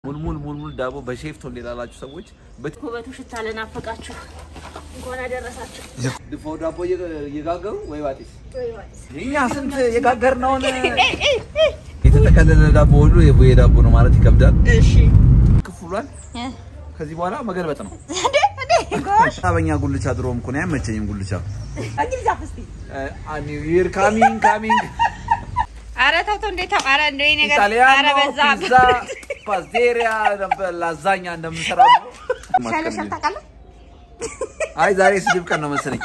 ሙልሙል ሙልሙል ዳቦ በሼፍ ቶሌ ላላችሁ ሰዎች ውበቱ ሽታ ለናፈቃችሁ እንኳን አደረሳችሁ። ድፎ ዳቦ እየጋገሩ ወይ ዋጢስ እኛ ስንት የጋገርነውን የተጠቀለለ ዳቦ ሁሉ የቡሄ ዳቦ ነው ማለት ይከብዳል። እሺ ክፍሏል። ከዚህ በኋላ መገልበጥ ነው። በኛ ጉልቻ ድሮም እኮ ነው አይመቸኝም። ጉልቻ እንግሊዝ አፍስቲ ኒው ይር ካሚንግ ካሚንግ አረ ተው ተው፣ እንዴት ተው! አረ እንደው ይሄ ነገር አረ ኢጣሊያኖ በዛ ፒዛ ፓስቴሪያ ነበር ላዛኛ እንደምንሰራ ሻለሻል ታውቃለህ? አይ ዛሬ ስድብ ቀን ነው መሰለኝ።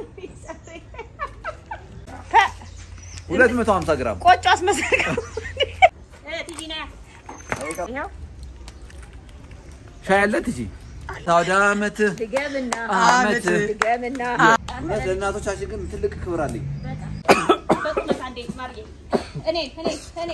ፐ 250 ግራም ቆጮ አስመሰልከው። እ ቲጂ ና ይኸው ሻይ አለ ትጂ ታውዳ አመት ድገምና አመት ድገምና እውነት ለእናቶቻችን ግን ትልቅ ክብር አለኝ። በቁመት አንዴ ማርጌ እኔ እኔ እኔ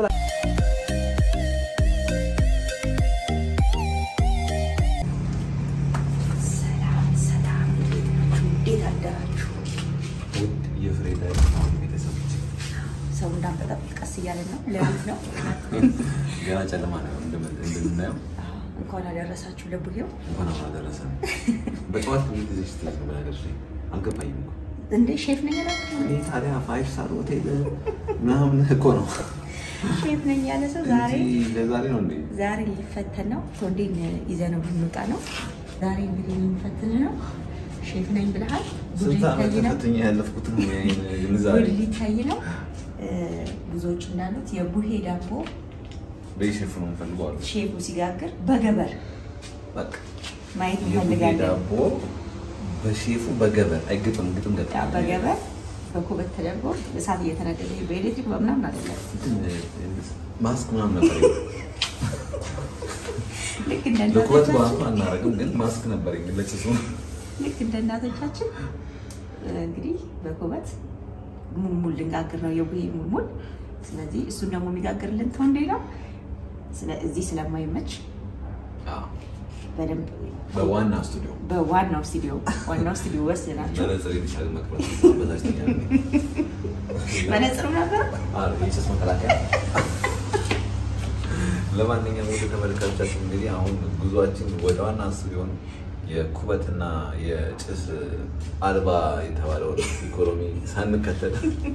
ሰላም ሰላም፣ እንዴት አደራችሁ? ውድ የፍሬ ላይ ቤተሰቦች ሰው እንዳንበጣበጥ ቀስ እያለን ነው። ሌሊት ነው። ገና ጨለማ ነው እንደምናየው። እንኳን አደረሳችሁ ለቡሄው። እንኳን አሁን አደረሰ። በጠዋት ብዙ ጊዜ ስትል ነው ነገር አልገባኝም እኮ እንዴ ሼፍ ነኝ ያላችሁ እኔ ታዲያ ፋይቭ ስታር ሆቴል ምናምን እኮ ነው ሼፍ ነኝ ያለ ሰው ዛሬ እንጂ ለዛሬ ነው እንዴ? ዛሬ ሊፈተን ነው። ቶንዴን ይዘነው ልንወጣ ነው። ዛሬ እንግዲህ የሚፈትን ነው። ሼፍ ነኝ ብለሃል። ጉድ ስንት ዓመት ሊታይ ነው። ተፈትኜ ያለፍኩት ነው ያይን ግንዛቤ ጉድ ሊታይ ነው። እ፣ ብዙዎች እንዳሉት የቡሄ ዳቦ በሼፍ ነው የምፈልገው አሉ። ሼፉ ሲጋግር በገበር በቃ ማየት የቡሄ እንፈልጋለን። ዳቦ በሼፉ በገበር አይግጥም ግጥም ገጥ ያ በገበር በኩበት ተደርጎ እሳት እየተነደደ ይሄ በኤሌክትሪክ በምናምን አይደለም። ማስክ ምናምን ነበር ልክ እንደ ለኩበት እናቶቻችን በአፍ አናረግም፣ ግን ማስክ ነበር ለጭሱ ልክ እንደ እናቶቻችን እ፣ እንግዲህ በኩበት ሙልሙል ልንጋግር ነው የቡሄ ሙልሙል። ስለዚህ እሱን ደግሞ የሚጋግርልን ቶንዴ ነው። ስለ- እዚህ ስለማይመች በደንብ በዋና ስቱዲዮ በዋናው ስቱዲዮ ዋናው ስቱዲዮ ወስደናቸው መነጽር የተሻለ መቅረት በዛችተኛ መነጽሩ ነበር። የጭስ መከላከያ። ለማንኛውም ወደ ተመልካቾቻችን እንግዲህ አሁን ጉዟችን ወደ ዋና ስቱዲዮ ነው። የኩበትና የጭስ አልባ የተባለውን ኢኮኖሚ ሳንከተል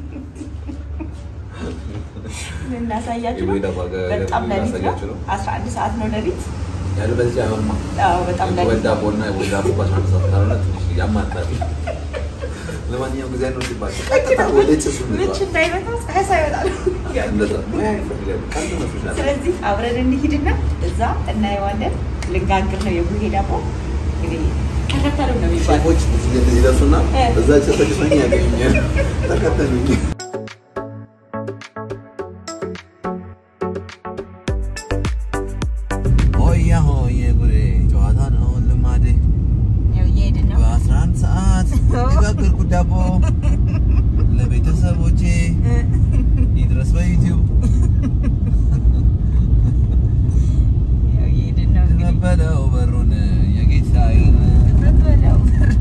እናሳያችሁ ነው። የቡሄ ዳቦ አገ- በጣም ሌሊት ነው። እናሳያችሁ ነው። 11 ሰዓት ነው ሌሊት። ያለ በዚህ አይሆንማ። አዎ በጣም የኩበት ሌሊት ነው። ዳቦ እና የቡሄ ዳቦ በአስራ አንድ ሰዓት ካልሆነ ትንሽ ያማታል። ለማንኛውም ጊዜ ነው ሲባል ቀጥታ ወደ ጭሱ ምች እንግባ። እንዳይመታ ፀሐይ ሳይወጣ ነው። እንደዛ ሙያ ይፈልጋል። ቀልድ መስሎሻል። ስለዚህ አብረን እንሂድና እዛ እናየዋለን። ልንጋግር ነው የቡሄ ዳቦ እንግዲህ ተከተሉ ነው የሚባለው። ሼፎች እዚህ ይደርሱና እ። እዛ ጭሰጭሰኝ ያገኙኛል። ተከተሉኝ። ሆያ ሆዬ ጉዴ ጨዋታ ነው ልማዴ ያው እየሄድን ነው። በአስራ አንድ ሰዓት የጋገርኩት ዳቦ ለቤተሰቦቼ ይድረስ በዩቲዩብ ያው እየሄድን ነው እንግዲህ ተቀበለው በሩን የጌታዬን በበለው።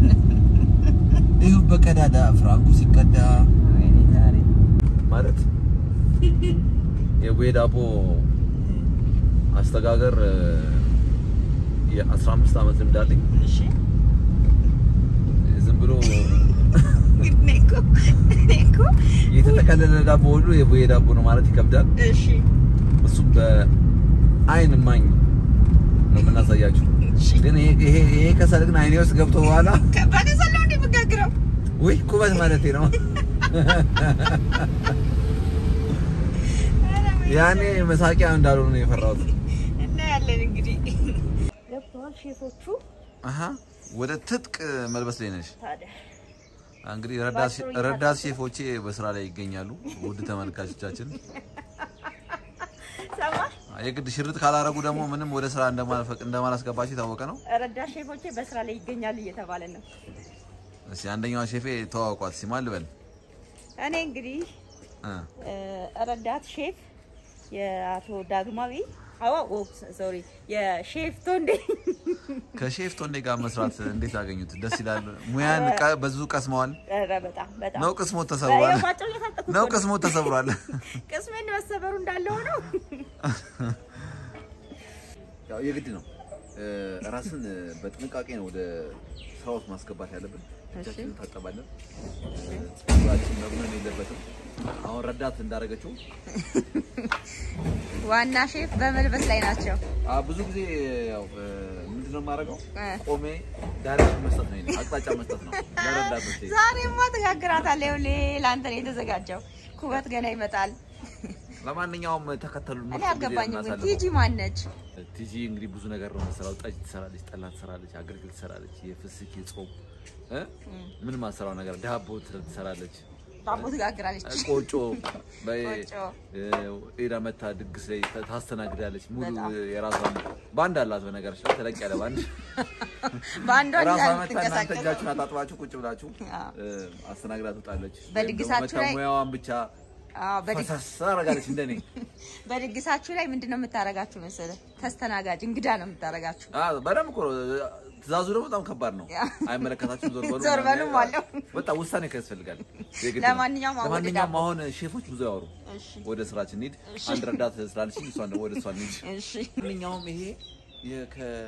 ይሁ በቀዳዳ ፍራንኩ ሲቀዳ ወይኔ ዛሬ ማለት የቡሄ ዳቦ አስተጋገር የ15 ዓመት ልምድ አለኝ። እሺ ዝም ብሎ እኔ እኮ እኔ እኮ የተጠቀለለ ዳቦ ሁሉ የቡሄ ዳቦ ነው ማለት ይከብዳል። እሺ እሱም በአይን ማኝ ነው የምናሳያችሁ። ግን ይሄ ይሄ ይሄ ከሰል ግን አይኔ ውስጥ ገብቶ በኋላ በከሰል ነው እንደ የምጋግረው። ውይ ኩበት ማለት ነው። ያኔ መሳቂያ እንዳልሆነ ነው የፈራሁት። እናያለን እንግዲህ ገብተዋል ሼፎቹ። አሀ ወደ ትጥቅ መልበስ ላይ ነሽ። ታዲያ እንግዲህ ረዳት ረዳት ሼፎቼ በስራ ላይ ይገኛሉ። ውድ ተመልካቾቻችን ሰማ የግድ ሽርጥ ካላረጉ ደግሞ ምንም ወደ ስራ እንደማልፈቅ እንደማላስገባቸው የታወቀ ነው። ረዳት ሼፎቼ በስራ ላይ ይገኛሉ እየተባለ ነው። እስኪ አንደኛዋ ሼፌ ተዋውቋት እስኪ ማን ልበል? እኔ እንግዲህ እ እ፣ ረዳት ሼፍ የአቶ ዳግማዊ አዋ ሶሪ የሼፍ ቶንዴ ከሼፍ ቶንዴ ጋር መስራት እንዴት አገኙት? ደስ ይላል። ሙያን ቀ- ብዙ ቀስመዋል ኧረ በጣም በጣም ነው? ቅስሞት ተሰብሯል ባጭሩ እየታጠቁ ነው? እኮ ነው። ቅስሞት ተሰብሯል። ቅስሜን መሰበሩ እንዳለ ሆነው ያው የግድ ነው እ፣ ራስን እ፣ በጥንቃቄ ነው ወደ ስራ ውስጥ ማስገባት ያለብን። እጃችንን እንታጠባለን። እ፣ ፀጉራችን መብነን የለበትም። አሁን ረዳት እንዳደረገችው ዋና ሼፍ በመልበስ ላይ ናቸው። አ፣ ብዙ ጊዜ ያው እ፣ ምንድነው የማደርገው እ። ቆሜ ዳይሬክሽን መስጠት ነው፣ የእኔ አቅጣጫ መስጠት ነው ለረዳቶቼ። ዛሬማ ትጋግራታለህ። ይኸውልህ ለአንተ ነው የተዘጋጀው። ኩበት ገና ይመጣል። ለማንኛውም ተከተሉ። እኔ አልገባኝም ግን ቲጂ ማነች? ቲጂ እንግዲህ ብዙ ነገር ነው የምትሰራው። ጠጅ ትሰራለች፣ ጠላ ትሰራለች፣ አገልግል ትሰራለች፣ የፍስክ የጾም እ? ምን ማሰራው ነገር ዳቦ ትሰራለች፣ ዳቦ ትጋግራለች። ቆጮ በ- ቆጮ። እ፣ ሄዳ መታ ድግስ ላይ ታ- ታስተናግዳለች። ሙሉ በጣም። የራሷን ባንድ አላት። በነገራችን ላይ ተለቅ ያለ ባንድ በአንዷ ራሷ መታ እናንተ ትንቀሳቀስ እጃችሁን አጣጥባችሁ ቁጭ ብላችሁ አዎ። እ፣ አስተናግዳ ትወጣለች። በድግሳችሁ ወይም ደግሞ ላይ- መታ ሙያዋን ብቻ አዎ፣ በድግ- ፈሳስ ታደርጋለች እንደኔ በድግሳችሁ ላይ ምንድን ነው የምታረጋችሁ መሰለህ? ተስተናጋጅ እንግዳ ነው የምታረጋችሁ። አዎ በደንብ እኮ ነው። ትእዛዙ ደግሞ በጣም ከባድ ነው። ያ። አይመለከታችሁም፣ ዞር በሉ ዞር ምናምን በሉም ያለ- አለው። በጣም ውሳኔ ያስፈልጋል። የግድ ነው። ለማንኛውም አሁን ወደ ለማንኛውም ዳቦ። አሁን ሼፎች ብዙ ያወሩ፣ እሺ ወደ ስራችን እንሂድ። እሺ። አንድ ረዳት ስላለችኝ እሷን ደግሞ ወደ እሷ እንሂድ። እሺ ማንኛውም ይሄ የ-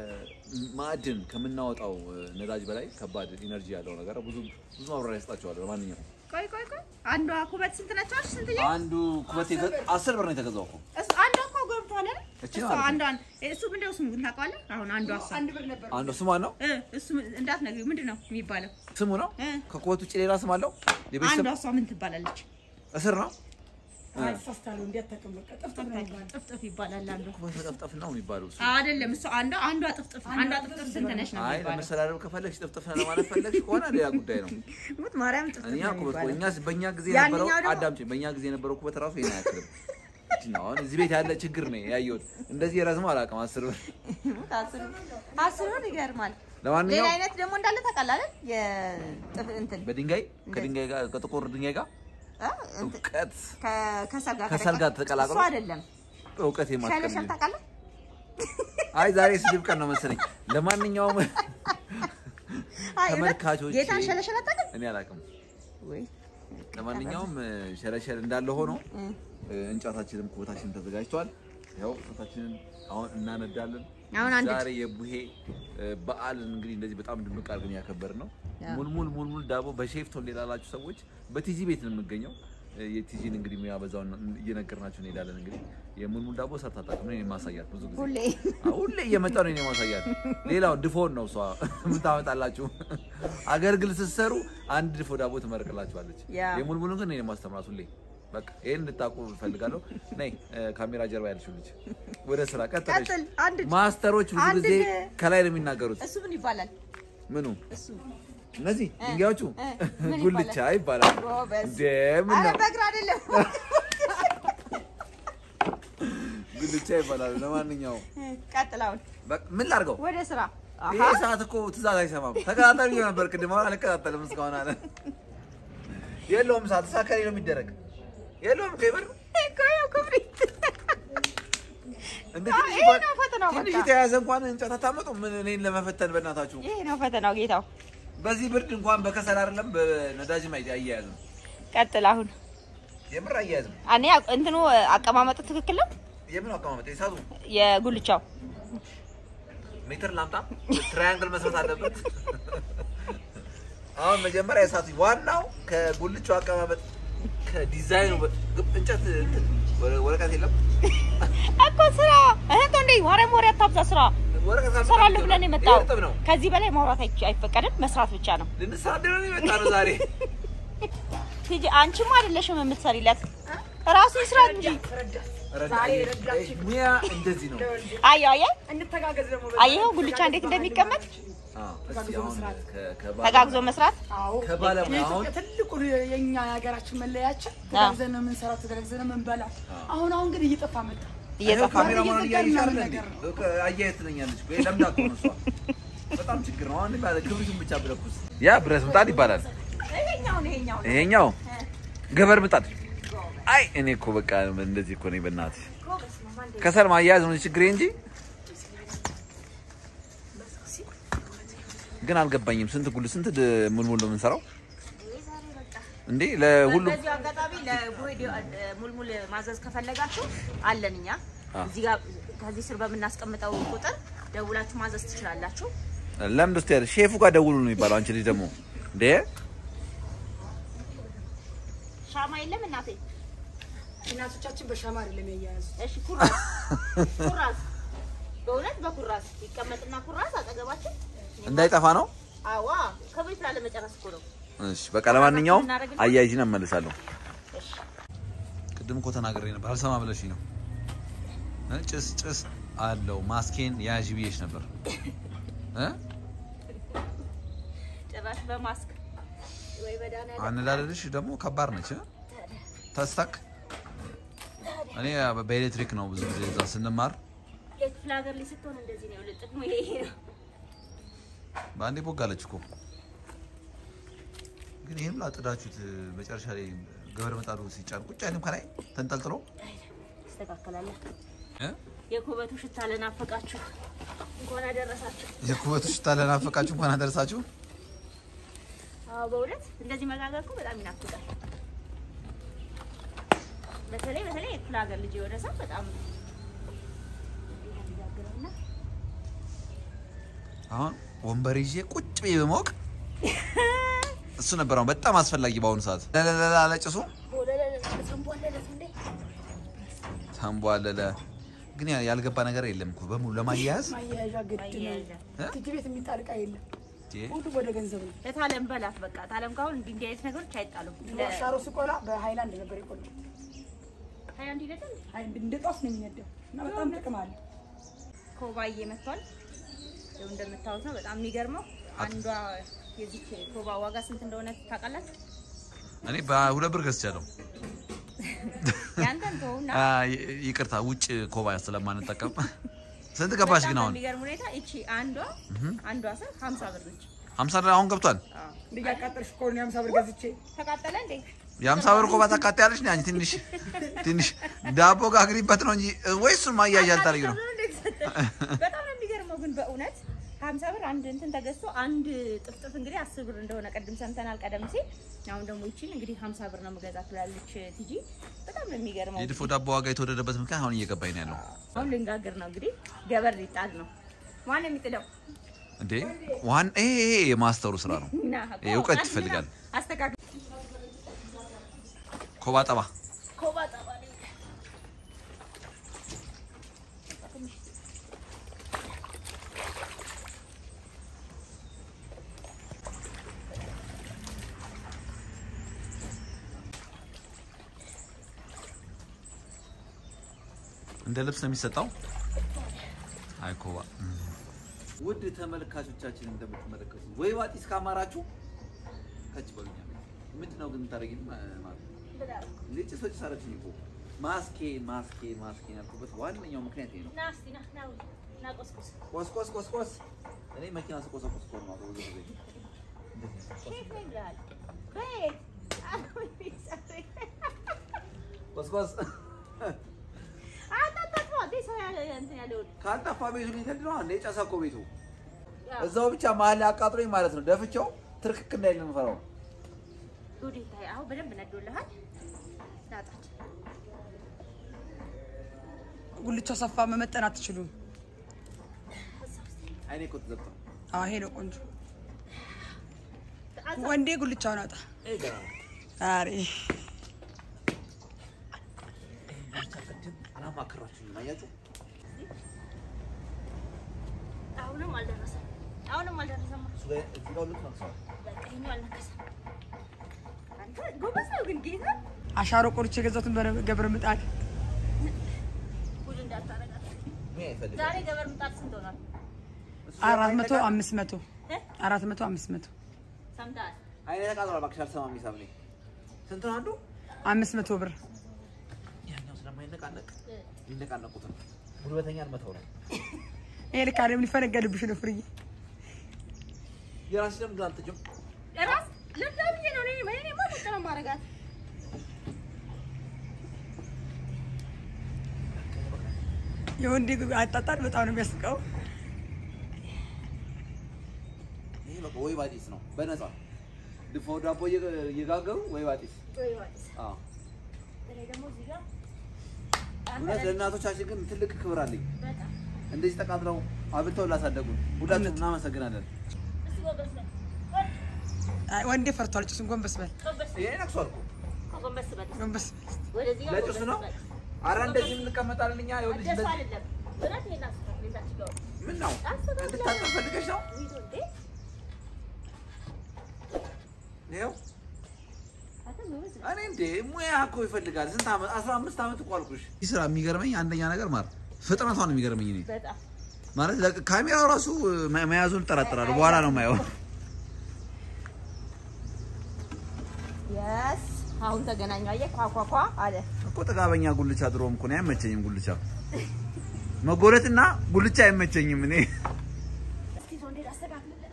ከማዕድን ከምናወጣው እ፣ ነዳጅ በላይ ከባድ ኢነርጂ ያለው ነገር ብዙ ብዙ ማብራሪያ ይሰጣቸዋል። ለማንኛውም ቆይ ቆይ ቆይ አንዷ ኩበት ስንት ነች? አልሽ? ስንትዬ? አንዱ ኩበት የገ- አስር ብር ነው የተገዛው እኮ እሱ አንዷ እኮ ገብቷል አይደል? እቺ እሷ ማለት ነው። አንዷን እሱ ምንድነው ስሙ ግን ታውቀዋለህ? አሁን አንዷ እሷ አንዱ ስሟ ነው እ እሱ እንዳትነግሪው ምንድን ነው የሚባለው? ስሙ ነው። እ ከኩበት ውጭ ሌላ ስም አለው። የቤተሰብ አንዷ እሷ ምን ትባላለች? እስር ነው። ተሳስታለሁ እንዴት ተቀመጠ ጥፍጥፍ ነው የሚባለው። ጥፍጥፍ ይባላል አንዷ። ኩበት መጠፍጠፍ ነው የሚባለው እሱ። አይደለም እሱ አንዷ አንዷ ጥፍጥፍ አንዷ ጥፍጥፍ ስንት ነች ነው አይ የሚባለው? ለመሰዳደብ ከፈለግሽ ጥፍጥፍ ነው ለማለት ፈለግሽ ከሆነ ሌላ ጉዳይ ነው። ሙት ማርያም ጥፍጥፍ እኛ ነው ኩበት የሚባለው። እኛ በእኛ ጊዜ ያንኛው የነበረው ደግሞ- አዳምጪኝ፣ በእኛ ጊዜ የነበረው ኩበት ራሱ ይሄን አያክልም። እቺ ነው አሁን እዚህ ቤት ያለ ችግር ነው ያየሁት። እንደዚህ የረዝመው አላውቅም። አስር ብር ሙት አስሩ አስሩን ይገርማል። ሌላ ለማንኛውም አይነት ደግሞ እንዳለ ታውቃለህ አይደል? የጥፍ እንትን በድንጋይ ከድንጋይ ጋር ከጥቁር ድንጋይ ጋር እ እንትን እውቀት ከ- ከሰል ጋር ከሰል ጋር ተቀላቅሎ እሱ አይደለም እውቀት ሸለሸል የማትቀር ታውቃለህ? አይ ዛሬ ስድብ ቀን ነው መሰለኝ። ለማንኛውም አይ እውነት ተመልካቾቼ ጌታን ሸለሸል አታውቅም እኔ አላውቅም። ወይ? ለማንኛውም ሸለሸል እንዳለ ሆኖ እ እንጨታችንም ኩበታችንም ተዘጋጅቷል። ያው ኩበታችንን አሁን እናነዳለን። አሁን አንድ ዛሬ የቡሄ እ፣ በዓል እንግዲህ እንደዚህ በጣም ድምቅ አድርገን ያከበርን ነው። አዎ። ሙልሙል ሙልሙል ዳቦ በሼፍ ቶሌ ላላችሁ ሰዎች በቲጂ ቤት ነው የምገኘው። እ፣ የቲጂን እንግዲህ ሙያ በዛው እየነገርናችሁ እንሄዳለን። እንግዲህ የሙልሙል ዳቦ ሰርታ አታውቅም። እኔ ነኝ የማሳያት ብዙ ጊዜ ሁሌ አዎ፣ ሁሌ እየመጣ ነው እኔ የማሳያት። ሌላው ድፎን ነው እሷ የምታመጣላችሁ። አገልግል ስትሰሩ አንድ ድፎ ዳቦ ትመርቅላችኋለች። ያ። የሙልሙሉን ግን እኔ ነኝ የማስተምራት ሁሌ። በቃ ይሄን እንድታውቁ እፈልጋለሁ። ነይ እ፣ ካሜራ ጀርባ ያለችው ልጅ ወደ ስራ ቀጥለሽ። ቀጥል። አንድ ማስተሮች ብዙ አንድ ጊዜ ድ- ከላይ ነው የሚናገሩት። እሱ ምን ይባላል? ምኑ እሱ እነዚህ ድንጋዮቹ እ፣ ምን ጉልቻ ይባላል። ጎበዝ። እንደ ምን አረ ነው በእግር አይደለም። ጉልቻ ይባላል። ለማንኛውም ቀጥል። አሁን በቃ ምን ላድርገው? ወደ ስራ። አሃ ይሄ ሰዓት እኮ ትእዛዝ አይሰማም። ተከታተል ብዬ ነበር ቅድም፣ አሁን አልከታተልም እስካሁን አለ። የለውም ሰዓት ሳከሪ ነው የሚደረግ የለውም እኮ ይበል እኮ ያው ክብሪት እንደ አዎ፣ ትንሽ ይሄ እንኳን- ነው ፈተናው በቃ። ትንሽ የተያዘ እንኳን እንጨት አታመጡም? ምን እኔን ለመፈተን በእናታችሁ። ይሄ ነው ፈተናው ጌታው። በዚህ ብርድ እንኳን በከሰል አይደለም በነዳጅም አይ- አያያዝም። ቀጥል። አሁን የምር አያያዝም። እኔ እንትኑ አቀማመጡ ትክክል ነው። የምን አቀማመጥ የሳቱ የጉልቻው ሜትር ላምጣ፣ ትራያንግል መስራት አለበት። አሁን መጀመሪያ የሳቱ ዋናው ከጉልቻው አቀማመጥ ከዲዛይኑ በ- እንጨት እንትን ወረ- ወረቀት የለም እኮ ስራ እህቶ እንዴ ማርያም ወሬ አታብዛ። ስራ ወረቀት ካልመጣ እሰራለሁ ብለን ይሄ የመጣው እርጥብ ነው። ከዚህ በላይ ማውራት አይች- አይፈቀድም። መስራት ብቻ ነው። ልንሳደብ ነው የመጣ ነው ዛሬ። ሂጂ። አንቺማ አይደለሽም የምትሰሪለት ራሱ ይስራ እንጂ። ረዳት ሙያ እንደዚህ ነው። አየሁ አየህ እንተጋገዝ ደግሞ አየኸው ጉልቻ እንዴት እንደሚቀመጥ አዎ፣ እስኪ አሁን ከ- ከባለ- ተጋግዞ መስራት። አዎ ከባለሙያ አሁን የኢትዮጵያ ትልቁ የኛ የሀገራችን መለያችን ተጋግዘን ነው የምንሰራው፣ ተጋግዘን ነው የምንበላው። አሁን አሁን ግን እየጠፋ መጣ። እየጠፋ ካሜራ ማን እየዘጋን እያየሽ ምናምን አይደል እንዴ? ነገር ነው። በቃ አያየት ትለኛለች እኮ። ይሄ ለምዳ እኮ ነው እሷ። በጣም ችግር ነው። አሁን ባለ ክብሪቱን ብቻ ብለኩስ ያ ብረት ምጣድ ይባላል። ይሄኛው ነው ይሄኛው ነው። ይሄኛው ገበር ምጣድ። አይ እኔ እኮ በቃ እንደዚህ እኮ ነኝ። በእናትሽ ከሰል ማያያዝ ነው ችግሬ እንጂ ግን አልገባኝም። ስንት ጉል ስንት ድ- ሙልሙል ነው የምንሰራው እንዴ? ለሁሉም በዚሁ አጋጣሚ ለቡሄ ሙልሙል ማዘዝ ከፈለጋችሁ አለን እኛ አዎ። እዚህ ጋር ከዚህ ስር በምናስቀምጠው ቁጥር ደውላችሁ ማዘዝ ትችላላችሁ። ለምን ደስ ያለ ሼፉ ጋር ደውሉ ነው የሚባለው። አንቺ ልጅ ደግሞ እንዴ ሻማ የለም እናቴ? እናቶቻችን በሻማ አይደለም ያያያዙ። እሺ ኩራዝ ኩራዝ፣ በእውነት በኩራዝ ይቀመጥና ኩራዝ አጠገባችን እንዳይጠፋ ነው። አዋ ከቤት ላለመጨረስ እኮ ነው። እሺ በቃ ለማንኛውም አያይዥን እመልሳለሁ። ቅድም እኮ ተናግሬ ነበር አልሰማ ብለሽኝ ነው። እ ጭስ ጭስ አለው ማስኬን ያዥ ብዬሽ ነበር እ ጭራሽ በማስክ ወይ በዳና አነዳደድሽ ደግሞ ከባድ ነች እ? ተስታክ እኔ በኤሌክትሪክ ነው ብዙ ጊዜ እዛ ስንማር የክፍለ ሀገር ላይ ስትሆን እንደዚህ ነው። ጥቅሙ ይሄ ነው። በአንዴ ቦጋለች እኮ ግን ይህም ላጥዳችሁት መጨረሻ ላይ ገበር መጣዱ ሲጫን ቁጭ አይልም ከላይ ተንጠልጥሎ ይስተካከላል። እ? የኩበቱ ሽታ ለናፈቃችሁ እንኳን አደረሳችሁ። የኩበቱ ሽታ ለናፈቃችሁ እንኳን አደረሳችሁ። አዎ በእውነት እንደዚህ መጋገር እኮ በጣም ይናፍቃል። በተለይ በተለይ የክፍለ ሀገር ልጅ የሆነ ሰው በጣም ይጋግረውና አሁን ወንበር ይዤ ቁጭ ብዬ በማወቅ እሱ ነበር አሁን በጣም አስፈላጊ በአሁኑ ሰዓት። ለለለላ ለጭሱ ተንቧለለ። ግን ያ- ያልገባ ነገር የለም እኮ በሙሉ ለማያያዝ ማያያዣ ግድ ነው። አያያዣ እ? ትጅ ቤት የሚጣል ዕቃ የለም። እንዴ! ሁሉም ወደ ገንዘብ ነው። ለታለም በላት በቃ ታለም ካሁን እንዲህ እንዲህ አይነት ነገሮች አይጣሉም። ሻሮ ሲቆላ በሃይላንድ ነበር የቆላው። ሀያ አንድ ይለታል አይ እንደ ጧፍ ነው የሚነደው እና በጣም ጥቅም አለ። ኮባዬ መጥቷል። ይኸው እንደምታዩት ነው። በጣም የሚገርመው አንዷ የዚች ኮባ ዋጋ ስንት እንደሆነ ታውቃላችሁ? እኔ በሁለት ብር ገዝቻለሁ። ያንተን ተውና አ፣ ይ- ይቅርታ ውጭ ኮባ ስለማንጠቀም ስንት ገባሽ ግን በጣም አሁን? በሚገርም ሁኔታ እቺ አንዷ አንዷ ስር 50 ብር ነች። ሀምሳ ብር አሁን ገብቷል። አዎ እንደ ያቃጠልሽ እኮ ነው የሀምሳ ብር ገዝቼ ተቃጠለ እንዴ? የሀምሳ ብር ኮባ ታቃጥያለሽ ነው አንቺ። ትንሽ ትንሽ ዳቦ ጋግሪበት ነው እንጂ ወይ እሱን ማያያዣ አልታደርጊ ነው። በጣም ነው የሚገርመው ግን በእውነት ሀምሳ ብር አንድ እንትን ተገዝቶ አንድ ጥፍጥፍ እንግዲህ አስር ብር እንደሆነ ቅድም ሰምተናል ቀደም ሲል። አሁን ደግሞ ይቺን እንግዲህ ሀምሳ ብር ነው የምገዛት ትላለች ቲጂ። በጣም ነው የሚገርመው። የድፎ ዳቦ ዋጋ የተወደደበት ምክንያት አሁን እየገባኝ ነው ያለው። አሁን ልንጋግር ነው እንግዲህ ገበር ሊጣል ነው። ማን የሚጥለው? እንዴ ዋን ይሄ ይሄ የማስተሩ ስራ ነው። ና ይሄ እውቀት ይፈልጋል። አስተካክል። ኮባ ጠባ ኮባ ጠባ ነው። እንደ ልብስ ነው የሚሰጣው። አይ ኮባ ውድ ተመልካቾቻችን እንደምትመለከቱ ወይ ዋጢስ ካማራችሁ ከች በሉኛ። ምንድን ነው ግን ታደርጊ ማለት ልጭ ሰጭ ሳረችኝ እኮ ማስኬ ማስኬ ማስኬ ያልኩበት ዋነኛው ምክንያት ይሄ ነው። ና እስኪ ና ና ና ቆስቆስ ቆስ ቆስ ቆስ ቆስ እኔ መኪና ስቆሰቁስ እኮ ነው የማውቀው ብዙ ጊዜ። ሼፍ ነኝ ብለሃል። ቤት ቆስ ቆስ አታታጥፋ እንዴ ሰው ያለ እንትን ያለውን ካልጠፋ ቤቱ ሊተድ ነው እንዴ? ጨሰ እኮ ቤቱ ያው እዛው ብቻ መሀል ላይ አቃጥሎኝ ማለት ነው። ደፍቼው ትርክክ እንዳይል ነው የምፈራው። ጉድ ይታይ። አሁን በደንብ ነዶልሃል። ላጣች ጉልቻ ሰፋ መመጠን አትችሉም። አይኔ እኮ ተዘግቷል። አዎ ይሄ ነው ቆንጆ። ወንዴ ጉልቻውን አውጣ። ይሄ ገና ነው። ዛሬ አላማከራችሁኝም። አያችሁ አሁንም አልደረሰም። አሁንም አልደረሰም። እሱ ላይ እዚህ ጋር ሁለት ነቅሰዋል። በቃ ይሄኛው አልነከሰም። አንተ ጎበዝ ነው ግን ጌታ አሻሮ ቆርቼ የገዛሁትን በገብረ ምጣድ ጉድ እንዳታረጋት። ምን አይፈልግም። ዛሬ ገበር ምጣድ ስንት ሆኗል? እሱ አራት መቶ አይነቃም። አምስት መቶ እ? አራት መቶ አምስት መቶ ሰምተሃል? አይኔ ተቃጥሏል። እባክሽ አልሰማም። ሂሳብ እኔ ስንት ነው አንዱ? አምስት መቶ ብር ያኛው ስለማይነቃነቅ እ። የሚነቃነቁትን ጉልበተኛ አልመተው ነው። ይሄ ልክ አይደለም። ሊፈነገድብሽ ነው ፍርዬ። የራስሽ ደም ግን አልተጀም እራስ ለዛ ብዬ ነው እኔ እኔማ ቁጭ ነው የማደርጋት። የወንዴ አጣጣል በጣም ነው የሚያስቀው። ይሄ በቃ ወይ ባጢስ ነው በነፃ ድፎ ዳቦ እየ- እየጋገሩ ወይ ባጢስ። ወይ ማለት አዎ እኔ ደግሞ እዚህ ጋር እውነት ለእናቶቻችን ግን ትልቅ ክብር አለኝ። በጣም እንደዚህ ተቃጥለው አብልተው ላሳደጉን ሁላችሁም እናመሰግናለን። እስኪ ጎንበስ በል አይ ወንዴ ፈርቷል። ጭሱን ጎንበስ በል ጎንበስ ይሄ ነቅሷል እኮ ጎንበስ በል ጎንበስ ወደዚህ ጋር ለጭሱ ጎንበስ ነው። በል አረ እንደዚህ እንቀመጣለን እኛ። ይኸውልሽ እንደሱ እንደዚህ አይደለም እውነት ይሄን አስተካክል የዛች ጋር ምን ነው አስተካክል እንድታጠብ ፈልገሽ ነው? ይዞ እንዴ ይኸው አንተ ጎበዝ ነህ። እኔ እንዴ ሙያ እኮ ይፈልጋል። ስንት ዓመት? አስራ አምስት ዓመት እኮ አልኩሽ። ይህ ስራ የሚገርመኝ አንደኛ ነገር ማር ፍጥነቷ ነው የሚገርመኝ እኔ በጣም ማለት ለቅ- ካሜራው ራሱ መ- መያዙን እጠራጠራለሁ። በኋላ ነው የማየው። የስ አሁን ተገናኙ። አየህ ኳኳኳ አለ እኮ ጥጋበኛ ጉልቻ ድሮም እኮ ነው አይመቸኝም። ጉልቻ መጎለትና ጉልቻ አይመቸኝም እኔ እስኪ ይዞ እንዴት አስተካክልለት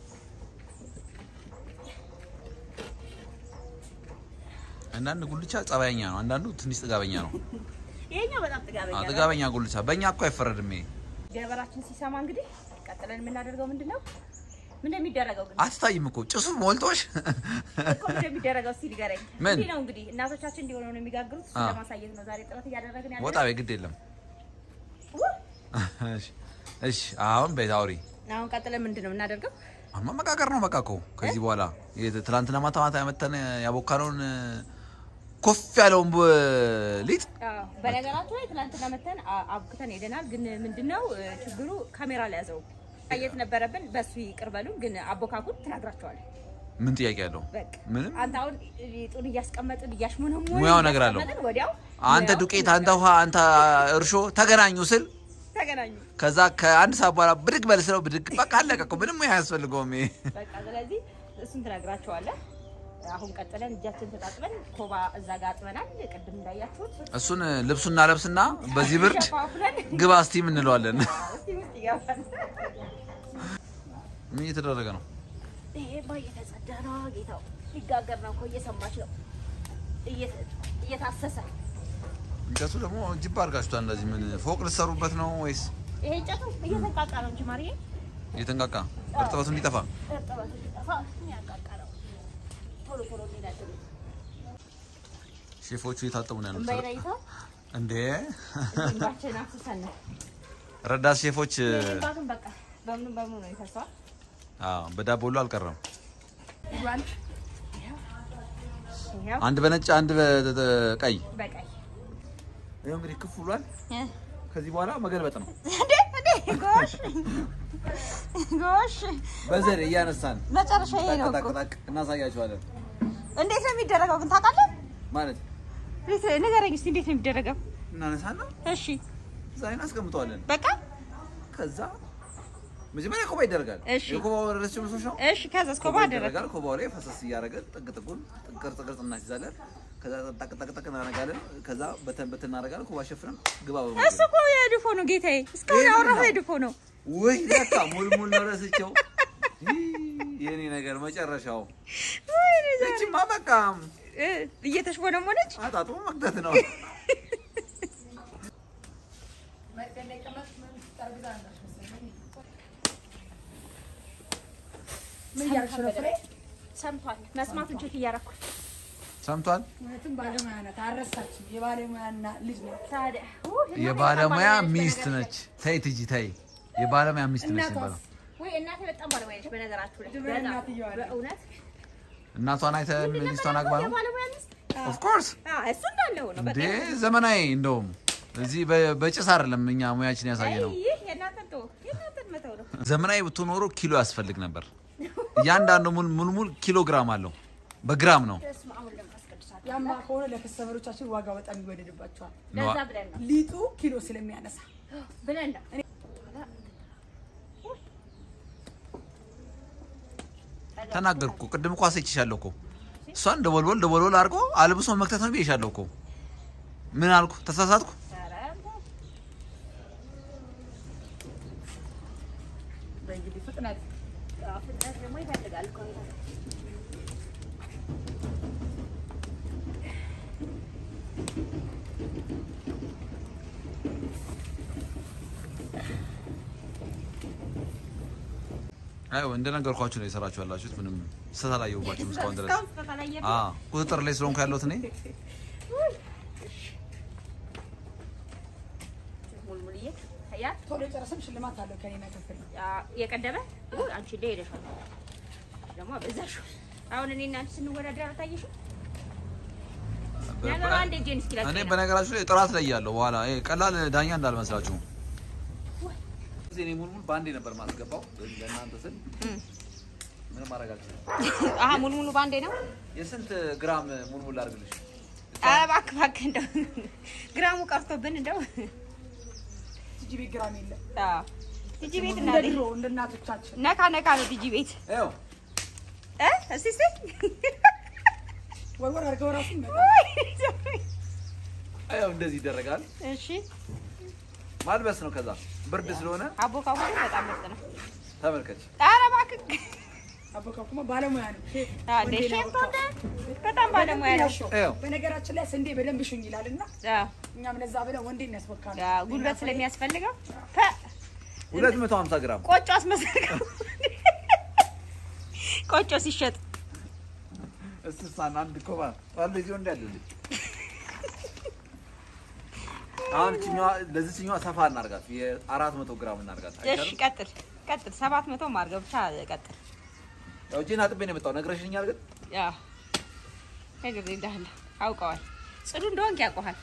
አንዳንድ ጉልቻ ጸባየኛ ነው፣ አንዳንዱ ትንሽ ጥጋበኛ ነው። ይሄኛው በጣም ጥጋበኛ አዎ፣ ነው። ጥጋበኛ ጉልቻ በእኛ እኮ አይፈረድም። ይሄ ገበራችን ሲሰማ እንግዲህ ቀጥለን የምናደርገው ምንድን ነው? ምን እንደሚደረገው ግን አትታይም እኮ ጭሱ ሞልቶሽ እኮ ምን እንደሚደረገው እስኪ ንገረኝ። ምን? እንዲህ ነው እንግዲህ እናቶቻችን እንዲሆኑ ነው የሚጋግሩት። እሱን አዎ። ለማሳየት ነው ዛሬ ጥረት እያደረግን ያለ ወጣ ቤ ግድ የለም። እሺ፣ እሺ አሁን ቤት አውሪ አሁን ቀጥለን ምንድን ነው የምናደርገው? አሁን መመቃቀር ነው በቃ እኮ ከዚህ በኋላ የት- ትናንትና ማታ ማታ ያመተን ያቦካነውን ኮፍ ያለውን ብ- ሊጥ አዎ፣ በነገራችሁ ላይ ትናንትና መተን አ- አብክተን ሄደናል። ግን ምንድነው እ, ችግሩ ካሜራ ላይ ያዘው ማየት ነበረብን። በሱ ይቅር በሉን። ግን አቦካኩን ትናግራቸዋለን። ምን ጥያቄ ያለው በቃ ምንም አንተ አሁን ሊጡን እያስቀመጥን እያሽሞነሞን ሙያው ነገር አለው። ወዲያው አንተ ሙያው ዱቄት፣ አንተ ውሃ፣ አንተ እርሾ ተገናኙ ስል ተገናኙ። ከዛ ከአንድ ሰዓት በኋላ ብድግ በል ስለው ብድግ በቃ አለቀ እኮ ምንም ሙያ አያስፈልገውም። ይሄ በቃ ስለዚህ እሱን ትነግራቸዋለህ። አሁን ቀጥለን እጃችን ተጣጥበን ኮባ እዛ ጋር አጥበናል። ቅድም እንዳያችሁት እሱን ልብሱና ለብስና በዚህ ብርድ ሸፋፍነን ግባ እስቲም እንለዋለን። እስቲ ውስጥ ይገባል። ምን እየተደረገ ነው? ይሄማ እየተጸዳ ነው ጌታው። ሊጋገር ነው እኮ እየሰማች ነው። እየተ- እየታሰሰ እንጨቱ ደግሞ ጅብ አድርጋችኋል። እንደዚህ ምን ፎቅ ልትሰሩበት ነው ወይስ ይሄ እንጨቱ እየተንቃቃ ነው እንጂ ማርዬ እየተንቃቃ እርጥበቱ እንዲጠፋ? እርጥበቱ እንዲጠፋ የሚያንቃቃ ነው። ቶሎ ቶሎ እንዲነድሉ ሼፎቹ እየታጠቡ ነው ያሉት እምባይለይተው እንዴ? እንባችን አፍስሰን ነው። ረዳት ሼፎች ይሄ እንባ ግን በቃ በምኑ በምኑ ነው ይፈሰዋል። አዎ፣ በዳቦ ሁሉ አልቀረም። ይኸው አንድ በነጭ አንድ በቀይ በቀይ ይኸው እንግዲህ ክፍ ብሏል። እ ከዚህ በኋላ መገልበጥ ነው። እንዴ እንዴ ጎሽ ጎሽ በዘር እያነሳን መጨረሻ ይሄ ነው እኮ። ጠቅጠቅ እናሳያቸዋለን። እንዴት ነው የሚደረገው ግን ታውቃለህ? ማለት እንዴት ንገረኝ እስኪ እንዴት ነው የሚደረገው? እናነሳና እሺ እዛ ላይ እናስቀምጠዋለን። በቃ ከዛ መጀመሪያ ኮባ ይደረጋል። እሺ። የኮባው ረስ መስሎሽ ነው? እሺ ከዛ እስኮባ አደረግ ይደረጋል። ኮባው ላይ ፈሰስ እያደረገን ጥግ ጥጉን ቅርጽ ቅርጽ እናስይዛለን። ከዛ ጠቅ ጠቅ ጠቅ እናደርጋለን። ከዛ በተን በተን እናደርጋለን። ኮባ ሸፍነን ግባ በሙሉ እሱ እኮ የድፎ ነው ጌታዬ። እስካሁን ይሄ ያወራሁ ምንድን ነው? የድፎ ነው። ወይ ለካ ሙልሙል ነው ረስቸው። ይህ የኔ ነገር መጨረሻው ወይኔ ዛሬ እቺማ በቃ እ እየተሽሞነሞነች አጣጥሞ መክተት ነው። ምን እያደረግሽ ነው ፍሬ? ሰምቷል። መስማቱን ቼክ እያደረኩ ሰምቷል። እውነትም ባለሙያ ናት። አልረሳችም። የባለሙያ እና- ልጅ ነው። ታዲያ ኡ፣ እናቴ የባለሙያ በጣም ባለሙያ ሚስት ነች። ተይ ትጂ ተይ። የባለሙያ ሚስት ነች እናቷስ? የሚባለው ወይ እናቴ በጣም ባለሙያ ነች። በነገራችሁ ላይ ድሮ በጣም እናትየዋ ነች። በእውነት እናቷን አይተህ ሚስቷን አግባ ነው። የባለሙያ ሚስት ኦፍ ኮርስ አ እሱ እንዳለው ነው። እንዴ በቃ ዘመናዊ እንደውም እዚህ በ- በጭስ አይደለም እኛ ሙያችን ያሳየ ነው። ይህ የእናንተን ተወው፣ የእናንተን መተው ነው። ዘመናዊ ብትኖሮ ኪሎ ያስፈልግ ነበር። እያንዳንዱ ሙል- ሙልሙል ኪሎ ግራም አለው። በግራም ነው። በስመ አብ ወወልድ ወመንፈስ ቅዱስ አለ። ያማ ከሆነ ለከስተመሮቻችን ዋጋ በጣም ይወደድባቸዋል። ለዛ ብለን ነው ሊጡ ኪሎ ስለሚያነሳ ብለን ነው ተናገርኩ እኮ ቅድም እኮ አስይችሻለሁ እኮ እሷን ደወልወል ደወልወል አድርጎ አልብሶ መክተት ነው ብዬሻለሁ እኮ። ምን አልኩ? ተሳሳትኩ? ኧረ በእንግዲህ ፍጥነት አዎ፣ ፍጥነት ደግሞ ይፈልጋል እኮ አይ እንደነገርኳችሁ ነው የሰራችሁ ያላችሁት። ምንም ስህተት አላየሁባችሁም እስካሁን ድረስ። እስካሁን ተተላየ አዎ ቁጥጥር ላይ ስለሆንኩ ያለሁት እኔ ያ ቶሎ የጨረሰም ሽልማት አለው ከኔ መከፈል ያ የቀደመ ውይ፣ አንቺ እንደ ሄደሻል ደግሞ አበዛሽው። አሁን እኔ እና አንቺ ስንወዳደር አልታየሽም? ነገሩ አንድ እጄን እስኪ እኔ ላስቀና። በነገራችሁ ላይ ጥራት ላይ ያለው በኋላ ይሄ ቀላል ዳኛ እንዳልመስላችሁ። እኔ ሙልሙል በአንዴ ነበር ማስገባው ለእናንተ ስል እም። ምንም ማድረግ አልችልም። አሀ ሙልሙሉ ባንዴ ነው። የስንት ግራም ሙልሙል ላድርግልሽ? ኧረ እባክህ እባክህ እንደው ግራሙ ቀርቶብን እንደው ቲጂ ቤት ግራም የለም አዎ ቲጂ ቤት እንደ እናቴ ድሮ እንደ እናቶቻችን ነካ ነካ ነው ቲጂ ቤት ይኸው እ እስቲ እስቲ ወርወር አድርገው ራሱ ይኸው እንደዚህ ይደረጋል። እሺ ማልበስ ነው። ከዛ ብርድ ስለሆነ አቦካኩ ግን በጣም ምርጥ ነው። ተመልከች። ኧረ እባክህ አቦካኩማ ባለሙያ ነው ሼፍ አዴ ወንዴ ነው ሼፍ ያቦካው። አንተ በጣም ባለሙያ ነው። ያሸው። ይኸው በነገራችን ላይ ስንዴ በደንብ ሽኝ ይላል እና አዎ እኛም ለዛ ብለን ወንዴ እናስቦካል አዎ፣ ጉልበት ስለሚያስፈልገው ፐ ሁለት መቶ ሀምሳ ግራም ቆጮ አስመሰልከው። ቆጮ ሲሸጥ እስሳን አንድ ኮባ ባለ ጊዜ እንዳለልኝ አሁን እችኛዋ ለዚችኛዋ ሰፋ እናርጋት የአራት መቶ ግራም እናርጋት። እሺ አይቻልም? ቀጥል ቀጥል። ሰባት መቶ ማርገብ ብቻ ቀጥል። ያው እጄን አጥቤ ነው የመጣው። ነግረሽኛል ግን ያ ነገር እንዳለ አውቀዋል። ጽዱ እንደሆንክ ያውቀዋል።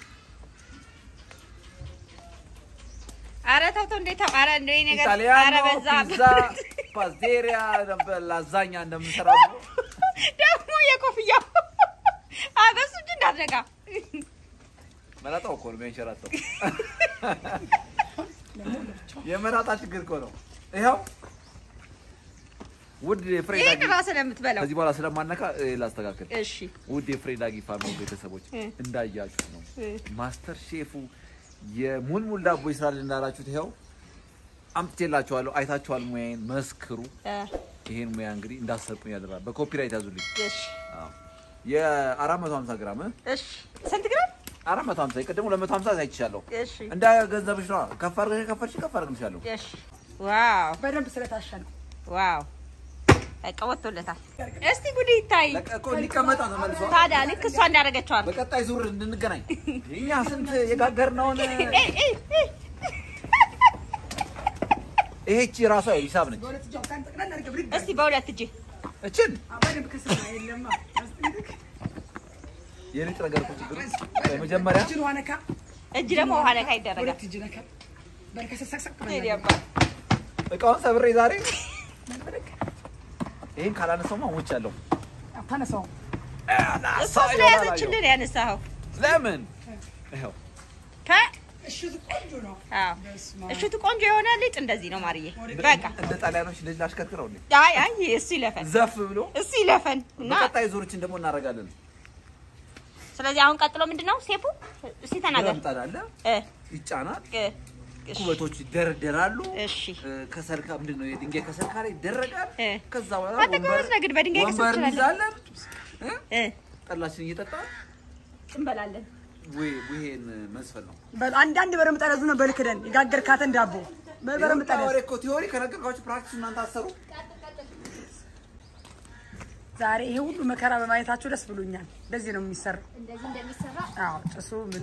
ኧረ ተው ተው፣ እንዴት ተው! ኧረ እንደው ይሄ ነገር ኧረ ኢጣሊያኖ በዛ ፒዛ ፓስቴሪያ ነበር ላዛኛ እንደምንሰራው ደግሞ የኮፍያው አበሱ እጅ እንዳትነካ። መላጣው እኮ ነው የሚያንሸራተው። የመላጣ ችግር እኮ ነው። ይኸው ውድ የፍሬዳ ይሄን ራስህ ነው የምትበላው። ከዚህ በኋላ ስለማነካ እ፣ ላስተካክል። እሺ ውድ የፍሬዳጊ ፋሚሊ ቤተሰቦች እ። እንዳያችሁት ነው እ። ማስተር ሼፉ የሙልሙል ዳቦ ይስራል እንዳላችሁት ይኸው አምጥቼላችኋለሁ። አይታችኋል። ሙያዬን መስክሩ። እ፣ ይሄን ሙያ እንግዲህ እንዳሰርቁኝ ያደራ በኮፒራይት ያዙልኝ። እሺ የ450 ግራም እ? እሺ። ስንት ግራም? 450 የቀደሙ 250 አይቻለሁ። እሺ እንደ ገንዘብሽ ነው። ከፍ አድርገሽ ከፈርሽ ከፍ አድርግልሻለሁ። እሺ። ዋው በደንብ ስለታሸ ነው ዋው በቃ ወጥቶለታል። እስቲ ጉድ ይታይ ለቀ እኮ እንዲቀመጣ ተመልሶ ታዲያ ልክ እሷ እንዳደረገችው አድርግ። በቀጣይ ዙር እንድንገናኝ እኛ ስንት የጋገርነውን ይሄቺ ራሷ ሂሳብ ነች። በሁለት እጇ ብታን ጠቅላላ አድርገህ ብድግ እስቲ በሁለት እጅ እችን አዎ፣ በደንብ ከስራ የለማ የሊጥ ነገር እኮ ችግሩ መጀመሪያ እጅን ውሃ ነካ እጅ ደግሞ ውሃ ነካ ይደረጋል። ሁለት እጅ ነካ በልከሰሰቅሰቅ ሄዲ አባ እቃውን ሰብሬ ዛሬ ይህን ካላነሳውማ ሞች ያለው ታነሳው እሷ ስለያዘችልን ያነሳኸው ለምን ይኸው ከ እሽቱ ቆንጆ ነው አዎ በስመ አብ። እሽቱ ቆንጆ የሆነ ሊጥ እንደዚህ ነው ማርዬ። በቃ እንደ ጣሊያኖች ልጅ ላሽከትረው እንዴ አይ አይ እሱ ይለፈን ዘፍ ብሎ እሱ ይለፈን እና በቀጣይ ዙሮችን ደግሞ እናደርጋለን። ስለዚህ አሁን ቀጥሎ ምንድን ነው ሴፑ? እስቲ ተናገር። ምጣድ አለ እ ይጫናል፣ እ እሺ ኩበቶች ይደረደራሉ። እሺ እ፣ ከሰልካ ምንድን ነው የድንጋይ ከሰልካ ላይ ይደረጋል። እ ከዛ በኋላ አንተ ጎበዝ ነህ ግን በድንጋይ ከሰል ወንበር ትችላለህ። እንይዛለን፣ እ፣ እ ጠላችን እየጠጣ እንበላለን። ይሄን መስፈል ነው። በል አንዳንድ በረም ጠረዙ ነው በልክደን የጋገርካትን ዳቦ በረም ጠረዝ ወሬ እኮ ቲዮሪ ከነገርኳችሁ ፕራክቲስ እናንተ አሰሩ። ዛሬ ይሄ ሁሉ መከራ በማየታቸው ደስ ብሎኛል። እንደዚህ ነው የሚሰራው። እንደዚህ እንደሚሰራ አዎ ጭሱ ምኑ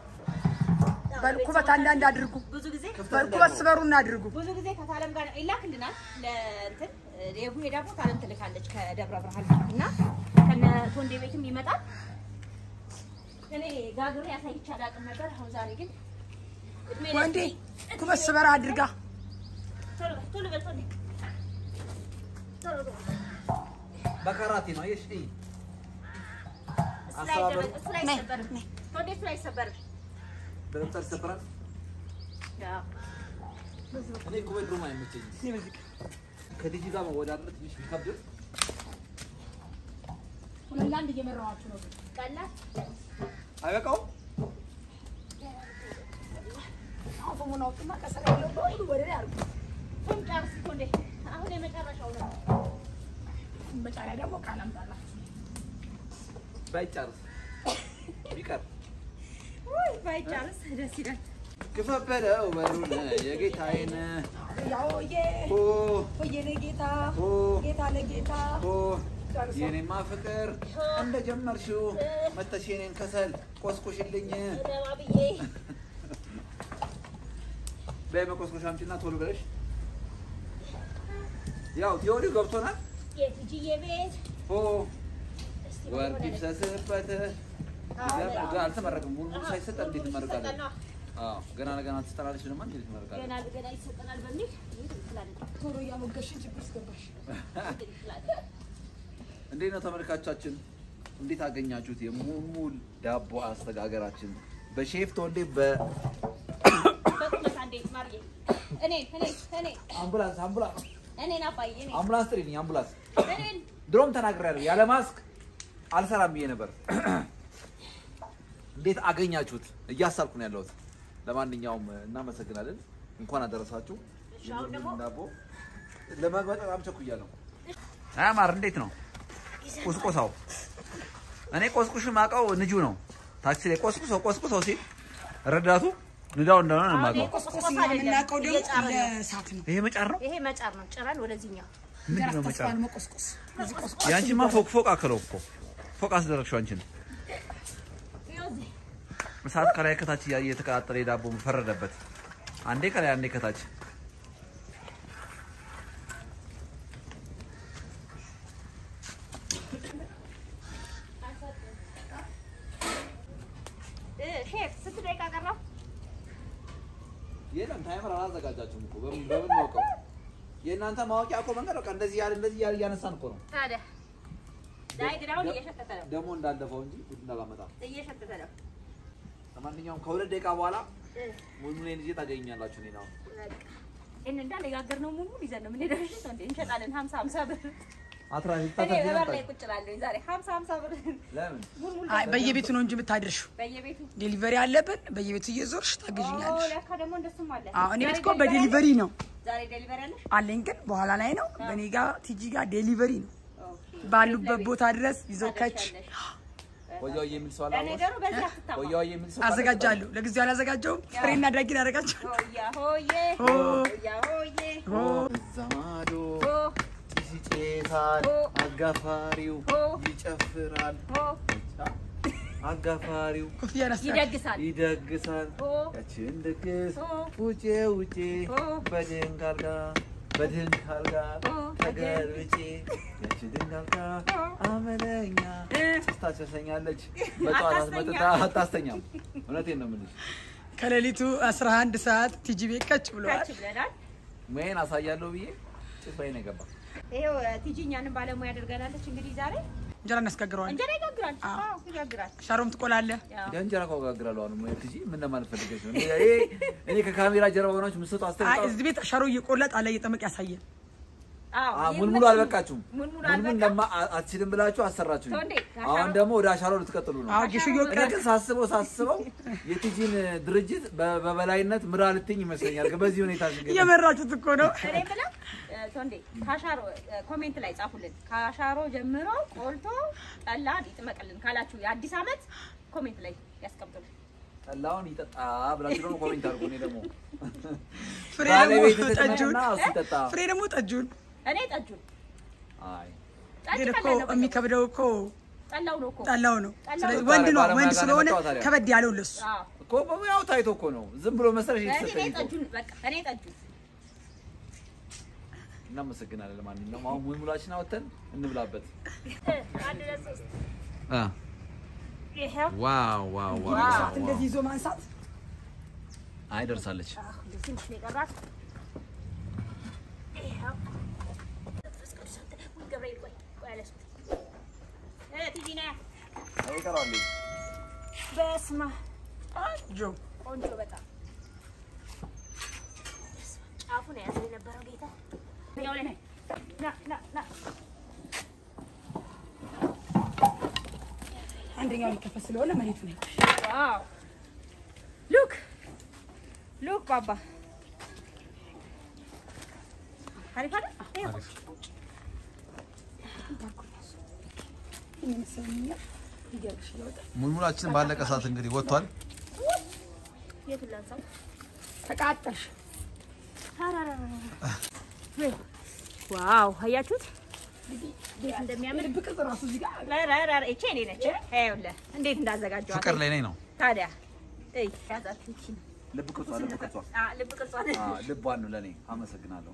በልኩበት አንዳንድ አድርጉ። ብዙ ጊዜ በልኩበት ስበሩና አድርጉ። ብዙ ጊዜ ከታለም ጋር ይላክልናል ለእንትን የቡሄ ዳቦ ታለም ትልካለች ከደብረ ብርሃን እና ከነ ቶንዴ ቤትም ይመጣል። እኔ ጋግሬ ያሳይቼ አላውቅም ነበር። አሁን ዛሬ ግን እድሜ ለእድሜ- ወንዴ ኩበት ስበራ አድርጋ ቶሎ በል፣ ቶሎ በል ቶንዴ። ቶሎ በል። በካራቴ ነው አየሽ። እይ እሱ ላይ አይደረግ- እሱ ላይ አይሰበርም። ቶንዴ እሱ ላይ አይሰበርም። በደምብ ይሰበራል። አዎ። እኔ እኮ በድሮም አይመቸኝም። ከልጅ ጋር መወዳደር ትንሽ ቢከብድም ሁለት ለአንድ እየመራኋችሁ ነው። ቀላል አይበቃውም። አሁን ፎሙን አውጡና ከሰራ ያለው በሙሉ ወደ ላይ አድርጉ። ቶም ጨርስ ቶንዴ። አሁን የመጨረሻው ነው። መጫሪያ ደግሞ ቃላም ጣላችሁ ባይጨርስ ቢቀር ውይ ባይጨርስ ደስ ይላል። ክፈት በለው በሩን የጌታዬን ያውዬ ኦ ወየኔ ጌታ ኦ ጌታ ለጌታ ኦ የኔማ ፍቅር እንደጀመርሽው መተሽ የኔን ከሰል ቆስቁሽልኝ። ደማ ብዬ በይ መቆስቆሻ አምጪና ቶሎ ብለሽ ያው ቲዮሪው ገብቶናል። የቲጂዬ ቤት ኦ ወርቅ ይፍሰስበት። ገና አልተመረቅም። ሙሉ ሙሉ ሳይሰጥ እንዴት እንመረቃለን? አዎ ገና ለገና ትጠላለች። ደግሞ እንዴት እንመረቃለን? ገና ገና ይሰጠናል በሚል ትላለች። ቶሎ እያሞገሽን ችግር ውስጥ ገባሽ። እንዴት ነው ተመልካቻችን? እንዴት አገኛችሁት? የሙልሙል ዳቦ አስተጋገራችን በሼፍ ተወልዴ በቁመት አንዴ ማርዬ እኔ እኔ እኔ በአምቡላንስ አምቡላንስ እኔን አባዬ እኔ አምቡላንስ ጥሪልኝ አምቡላንስ እኔን ድሮም ተናግሬያለሁ። ያለ ማስክ አልሰራም ብዬ ነበር። እንዴት አገኛችሁት? እያሳልኩ ነው ያለሁት። ለማንኛውም እናመሰግናለን። እንኳን አደረሳችሁ። እሺ፣ አሁን ደግሞ ዳቦ ለመግባት በጣም ቸኩያለሁ። አያማር እንዴት ነው ቁስቁሳው? እኔ ቆስቁሽ ማውቀው ንጁ ነው። ታክሲ ላይ ቆስቁሰው ቆስቁሰው ሲል ረዳቱ ንዳው እንደሆነ ነው የማውቀው። ቆስቆስ እኛ የምናውቀው ደግሞ ለእሳት ነው። ይሄ መጫር ነው። ይሄ መጫር ነው። ጭራን ወደዚህኛው ምንድን ነው ተስፋ መጫር? ነው መቆስቆስ። እዚህ ቆስቆስ ያንቺማ ፎቅ ፎቅ አክለው እኮ ፎቅ አስደረግሽው አንቺን። ይኸው እዚህ እሳት ከላይ ከታች እያየ የተቀጣጠለ የዳቦ ፈረደበት። አንዴ ከላይ አንዴ ከታች። እ ሼፍ ስንት ደቂቃ ቀረው? የለም ታይመር አላዘጋጃችሁም እኮ በምን በምን ማውቀው? የእናንተ ማወቂያ እኮ መንገድ በቃ እንደዚህ ያለ እንደዚህ ያለ እያነሳን እኮ ነው። ታዲያ ዳይ ግን አሁን እየሸተተ ነው። ደግሞ እንዳለፈው እንጂ ጉድ እንዳላመጣ። እየሸተተ ነው። ለማንኛውም ከሁለት ደቂቃ በኋላ እ ሙልሙሌን ይዤ ታገኛላችሁ። እኔ ነው ይህን እንዳለ የጋገርነው ሙሉ ይዘን ነው የምንሄደው። እሺ ነው እንዴ? እንሸጣለን። ሀምሳ ሀምሳ ብር አትራፊ እኔ በበር ላይ ቁጭ እላለሁኝ ዛሬ ሀምሳ ሀምሳ ብር ለምን ሙልሙል አይ በየቤቱ ነው እንጂ የምታደርሺው። በየቤቱ ዴሊቨሪ አለብን። በየቤቱ እየዞርሽ ኦ ታግዥኛለሽ። ለካ ደግሞ እንደሱም አለ። አዎ እኔ ቤት ዛሬ እኮ ዴሊቨሪ በዴሊቨሪ ነው አለሽ? ዛሬ ዴሊቨሪ አለሽ? አለኝ፣ ግን በኋላ ላይ ነው። በእኔ ጋር ቲጂ ጋር ዴሊቨሪ ነው። ኦኬ። ባሉበት ቦታ ድረስ ይዘው ከች ታደርሻለሽ። ወያው የሚል ሰው አለ? ለነገሩ በዚህ አትታማ። ወያው የሚል ሰው አዘጋጃለሁ። ለጊዜው አላዘጋጀውም። ፍሬና ዳጊን አደርጋቸዋለሁ። ሆያ ሆዬ ሆ ሆያ ሆዬ ሆ ዘማዶ ሆ ጭስ ይጨሳል፣ ኦ። አጋፋሪው ኦ። ይጨፍራል፣ ሆ አጋፋሪው ኮፍያ ነስታ ይደግሳል። ይደግሳል። ኦ ያችን ድግስ ኦ ውጪ ውጪ ኦ በድንክ አልጋ በድንክ አልጋ ኦ ተገልብጬ ያቺ ድንክ አልጋ ኦ አመለኛ እ ስታቸሰኛለች በጠዋት አስመጥታ አታስተኛም። እውነቴን ነው የምልሽ። ከሌሊቱ 11 ሰዓት ቲጂ ቤት ከች ብለዋል። ካች ብለናል። ሙያዬን አሳያለሁ ብዬ ጭፍራዬ ነው የገባ። ይሄው ቲጂ እኛንም ባለሙያ አድርገናለች። እንግዲህ ዛሬ እንጀራ እናስጋግረዋለን። እንጀራ ይጋግራል። አዎ። አዎ ይጋግራል። ሻሮም ትቆላለህ። ያው እንጀራ እኮ እጋግራለሁ። አሁን ሙያ ትጂ ምን ለማለት ፈልገሽ ነው? እኔ እኔ ከካሜራ ጀርባ ሆናችሁ የምትሰጡ አይ አስተያየት እዚህ ቤት ሻሮ እየቆላ ጣላ እየጠመቅ ያሳየን። አዎ አ ሙልሙሉ ይመችኝ። አልበቃችሁም። ሙልሙሉ ሙልሙል አልበቃም። ለማ አ- አትችልም ብላችሁ አሰራችሁኝ። ተው እንዴ፣ አሁን ከአሻሮ- ደግሞ ወደ አሻሮ ልትቀጥሉ ነው። አዎ ጌሾ እኔ እየወቀረ ግን ሳስበው ሳስበው የቲጂን ድርጅት በ- በበላይነት ምራ ልትኝ ይመስለኛል። በዚህ ሁኔታ ግን እየመራችሁት እኮ ነው። እኔ የምለው እ፣ ቶንዴ ካሻሮ እ፣ ኮሜንት ላይ ጻፉልን። ካሻሮ ጀምሮ ቆልቶ ጠላ ይጥመቅልን ካላችሁ የአዲስ ዓመት ኮሜንት ላይ ያስቀምጡልን። ጠላውን ይጠጣ ብላችሁ ደግሞ ኮሜንት አድርጉ። እኔ ደግሞ ፍሬ ባለቤት ደግሞ ጠጁን ትጥመቅና እሱ ይጠጣ። ፍሬ ደግሞ ጠጁን እኔ ጠጁን አይ ጠጅ ግን እኮ ቀላል ነው። የሚከብደው እኮ ጠላው ነው እኮ ጠላው ነው። ጠላው ስለዚህ ነው። ወንድ ነው ባለሙያ ወንድ ጋር ስለሆነ ነው ታዲያ። ከበድ ያለው ለሱ አዎ። እኮ ያው ታይቶ እኮ ነው። ዝም ብሎ መሰለሽ እኔ የተሰጠኝ እኮ። ጠጁን በቃ እኔ ጠጁን እናመሰግናለን። ለማንኛውም አሁን ሙልሙላችን አወጥተን እንብላበት። እ፣ አንድ ሁለት ሶስት አ ይሄው ዋው ዋው ዋው ሰዓት እንደዚህ ይዞ ማንሳት አይ ደርሳለች። አዎ፣ እንደዚህ ትንሽ ነው የቀራት። ይሄው መንፈስ ቅዱስ አንተ ውይ፣ ገብርኤል ቆይ ቆይ አለስኩት እ፣ ቲጂ ነይ ይቀራል። በስመ አብ ጆ ቆንጆ በጣም ጫፉን የያዘው የነበረው ጌታ ያው ላይ ነይ። ና ና ና አንደኛው ሊከፈት ስለሆነ መሬቱ ነው። ዋው ሉክ ሉክ ባባ አሪፍ አይደል? ይኸው። ይመስለኛል ይገርምሽ እያወጣ ሙልሙላችን ባለቀ ሰዓት እንግዲህ ወጥቷል። የቱን ላንሳው? ተቃጠልሽ። አራራራ። ወይ ዋው አያችሁት እንዴት እንደሚያምር ልብ ቅርጽ ራሱ እዚህ ጋር ራራራ እቺ እኔ ነች ይኸውልህ እንዴት እንዳዘጋጀዋት ፍቅር ላይ ነኝ ነው። ታዲያ እይ ያዛችሁ እቺ ልብ ቅርጿ ልብ ቅርጿ አ ልብ ቅርጿን አ ልቧን ነው ለኔ። አመሰግናለሁ።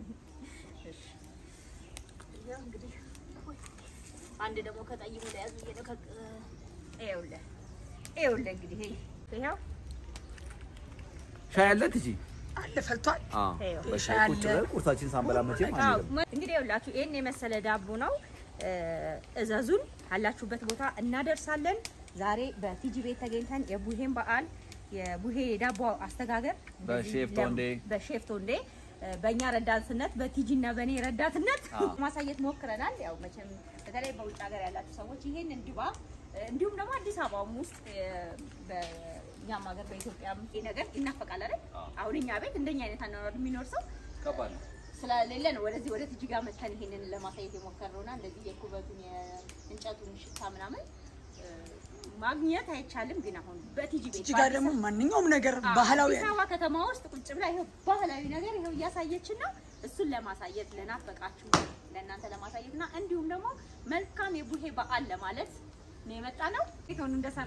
ያው እንግዲህ አንድ ደግሞ ከጠይሙ ላይ ያዙ እየደከ ይኸውልህ ይኸውልህ እንግዲህ ይሄ ይኸው ሻይ አለ ትጂ? አለ ፈልቷል። አዎ ይኸው በሻይ ቁጭ ብለን ቁርሳችን ሳንበላ መቼም አዎ አንሄድም። እንግዲህ ይኸውላችሁ ይሄን የመሰለ ዳቦ ነው። እ፣ እዘዙን አላችሁበት ቦታ እናደርሳለን። ዛሬ በቲጂ ቤት ተገኝተን የቡሄን በዓል የቡሄ የዳቦ አስተጋገር በሼፍ ለም- ቶንዴ በሼፍ ቶንዴ እ፣ በእኛ ረዳትነት በቲጂ እና በእኔ ረዳትነት አዎ። ማሳየት ሞክረናል። ያው መቼም በተለይ በውጭ ሀገር ያላችሁ ሰዎች ይሄንን ድባብ እ፣ እንዲሁም ደግሞ አዲስ አበባም ውስጥ እ፣ በእኛም ሀገር በኢትዮጵያም ይሄ ነገር ይናፈቃል አይደል? አሁን እኛ ቤት እንደኛ አይነት አኗኗር የሚኖር ሰው ከባድ ነው። ስለሌለ ነው ወደዚህ ወደ ትጅ ጋር መተን ይሄንን ለማሳየት የሞከርነውና እንደዚህ የኩበቱን የእንጨቱን ሽታ ምናምን እ፣ ማግኘት አይቻልም። ግን አሁን በቲጂ ቤት እዚህ ጋር ደግሞ ማንኛውም ነገር ባህላዊ አዲስ አበባ ከተማ ውስጥ ቁጭ ብላ ይኸው ባህላዊ ነገር ይኸው እያሳየችን ነው። እሱን ለማሳየት ለናፈቃችሁ ለእናንተ ለማሳየት እና እንዲሁም ደግሞ መልካም የቡሄ በዓል ለማለት ነው የመጣ ነው። ይሁን እንደሰራ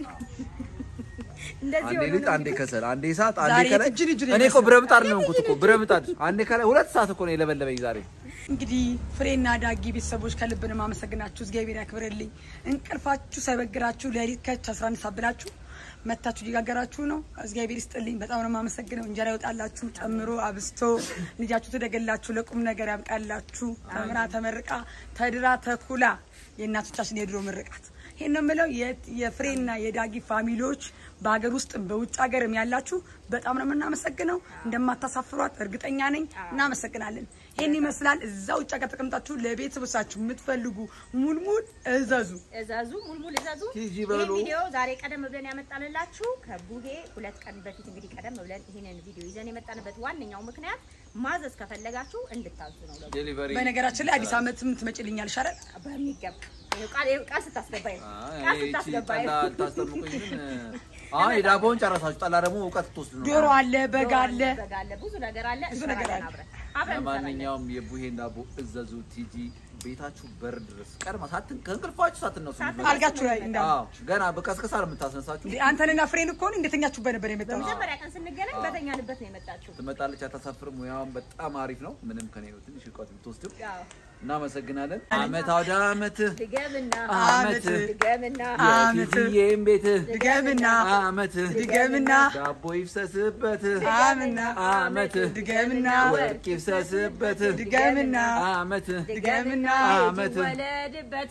እንደዚህ አንዴ ሆኖ ሊጥ፣ ነው አንዴ ከሰል፣ አንዴ እሳት፣ አንዴ ዛሬ ከላይ። እጅን እጅን እኔ እኮ ብረት ምጣድ ነው የሆንኩት እኮ ብረት ምጣድ። አንዴ ከላይ ሁለት ሰዓት እኮ ነው የለበለበኝ ዛሬ። እንግዲህ ፍሬና ዳጊ ቤተሰቦች ከልብ ነው የማመሰግናችሁ። እግዚአብሔር ያክብርልኝ። እንቅልፋችሁ ሳይበግራችሁ ሌሊት ከች 11 ሰዓት ብላችሁ መታችሁ እየጋገራችሁ ነው። እግዚአብሔር ይስጥልኝ። በጣም ነው የማመሰግነው። እንጀራ ይወጣላችሁ ጨምሮ አብስቶ ልጃችሁ ትደገላችሁ፣ ለቁም ነገር ያብቃላችሁ። ተምራ ተመርቃ ተድራ ተኩላ የእናቶቻችን የድሮ ምርቃት ይሄን ነው የምለው። የ- የፍሬና የዳጊ ፋሚሊዎች በሀገር ውስጥም በውጭ ሀገርም ያላችሁ በጣም ነው የምናመሰግነው። እንደማታሳፍሯት እርግጠኛ ነኝ። እናመሰግናለን። ይህን ይመስላል። እዛ ውጭ ሀገር ተቀምጣችሁ ለቤተሰቦቻችሁ የምትፈልጉ ሙልሙል እዘዙ። እዛዙ ሙልሙል እዛዙ። ቲጂ ይህን በሉ። ቪዲዮ ዛሬ ቀደም ብለን ያመጣንላችሁ ከቡሄ ሁለት ቀን በፊት እንግዲህ ቀደም ብለን ይህንን ቪዲዮ ይዘን የመጣንበት ዋነኛው ምክንያት ማዘዝ ከፈለጋችሁ እንድታዙ ነው። ደግሞ ዴሊቨሪ በነገራችን ላይ አዲስ ዓመትም ትመጭልኛል ሻረል በሚገባ ይኸው ቃል ይኸው ቃል ስታስገባኝ ቃል ስታስገባኝ ጠላ ልታስጠምቁኝ ግን አዎ የዳቦውን ጨረሳችሁ። ጠላ ደግሞ እውቀት ትወስዱ ነው። ዶሮ አለ፣ በግ አለ። በግ አለ፣ ብዙ ነገር አለ። ብዙ ነገር እንሰራለን አለ። አብረን አብረን እንሰራለን። ለማንኛውም የቡሄን ዳቦ እዘዙ። ቲጂ ቤታችሁ በር ድረስ ቀድማ ሳትን ከእንቅልፋችሁ ሳትነሱ ሳትነሱ አልጋችሁ ላይ እንዳለ አዎ ገና በቀስቀሳ ነው የምታስነሳችሁ። እንዴ፣ አንተንና ፍሬን እኮ ነው እንደተኛችሁበት ነበር የመጣው። በመጀመሪያ ቀን ስንገናኝ በተኛንበት ነው የመጣችሁ። ትመጣለች፣ አታሳፍርም። ሙያውን በጣም አሪፍ ነው። ምንም ከኔ ነው ትንሽ እውቀት ብትወስድም አዎ። እናመሰግናለን። አመት አውደ አመት ድገምና አመት ድገምና አመት የቲጂዬም ቤት ድገምና አመት ድገምና ዳቦ ይፍሰስበት አምና አመት ድገምና ወርቅ ይፍሰስበት ድገምና አመት ድገምና አመት ወለድበት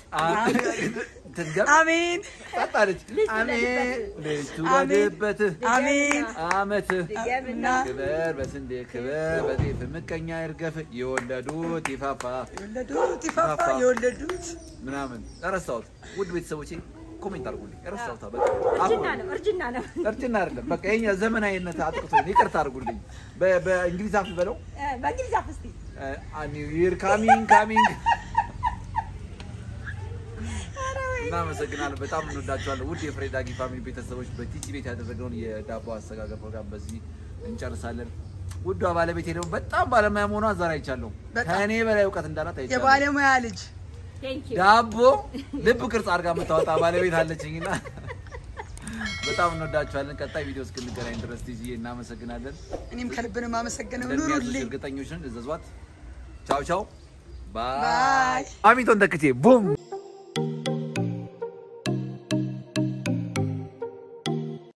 ትድገም አሜን ጠጣለች ልጅ አሜን ትውለድበት። ልጅ ትውለድበት አሜን አመት ድገምና ክበር በስንዴ ክበር በጤፍ ምቀኛ ይርገፍ የወለዱት ይፋፋ የወለዱት ይፋፋ የወለዱት ምናምን ረሳሁት። ውድ ቤተሰቦቼ ኮሜንት አድርጉልኝ። ረሳሁት በቃ እርጅና አሁን ነው እርጅና ነው። እርጅና አይደለም በቃ ይሄኛ ዘመናዊነት አጥቅቶኝ ይቅርታ አድርጉልኝ። በ- በእንግሊዝ አፍ በለው እ፣ በእንግሊዝ አፍ እስቲ ኒው ይር ካሚንግ ካሚንግ። እናመሰግናለን። በጣም እንወዳችኋለን። ውድ የፍሬ ዳጊ ፋሚሊ ቤተሰቦች በቲጂ ቤት ያደረገውን የዳቦ አሰጋገር ፕሮግራም በዚህ እንጨርሳለን። ውዷ ባለቤቴ ደግሞ በጣም ባለሙያ መሆኗን ዛሬ አይቻለሁ። በጣም። ከእኔ በላይ እውቀት እንዳላት አይቻለሁ። የባለሙያ ልጅ ቴንክ ዩ ዳቦ ልብ ቅርጽ አድርጋ የምታወጣ ባለቤት አለችኝና በጣም እንወዳችኋለን። ቀጣይ ቪዲዮ እስክንገናኝ ድረስ ቲጂ እናመሰግናለን። እኔም ከልብ ነው የማመሰግነው። እንደሚያዙሽ ኑሩልኝ። እርግጠኞች ነን። እዘዟት። ቻው ቻው። ባይ ባይ። አሚቶን ተክቼ ቡም